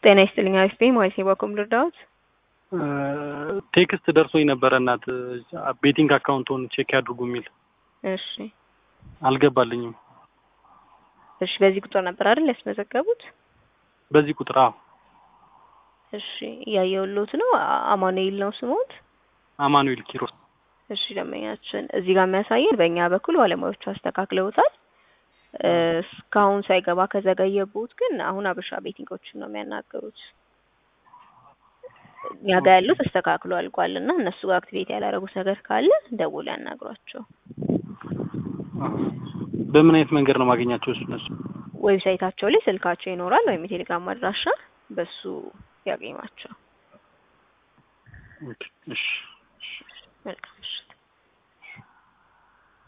ጤና ይስጥልኝ አሪፍ ነኝ ማለት ነው። በኩም ልርዳዎት? ቴክስት ደርሶኝ ነበረ እናት ቤቲንግ አካውንቶን ቼክ ያድርጉ የሚል እሺ አልገባልኝም። እሺ በዚህ ቁጥር ነበር አይደል ያስመዘገቡት? በዚህ ቁጥር አዎ። እሺ እያየሁልዎት ነው። አ- አማኑኤል ነው ስሞት? አማኑኤል ኪሮስ እሺ ደንበኛችን እዚህ ጋር የሚያሳየን በእኛ በኩል ባለሙያዎቹ አስተካክለውታል። እ፣ እስካሁን ሳይገባ ከዘገየቡት ግን አሁን አበሻ ቤቲንጎችን ነው የሚያናገሩት። እኛ ጋር ያለው ተስተካክሎ አልቋል እና እነሱ ጋር አክቲቬት ያላደረጉት ነገር ካለ ደውሎ ያናግሯቸው። በምን አይነት መንገድ ነው ማገኛቸው? እሱ እነሱ ዌብሳይታቸው ላይ ስልካቸው ይኖራል ወይም የቴሌግራም አድራሻ በሱ ያገኟቸው። ኦኬ፣ እሺ መልካም ምሽት።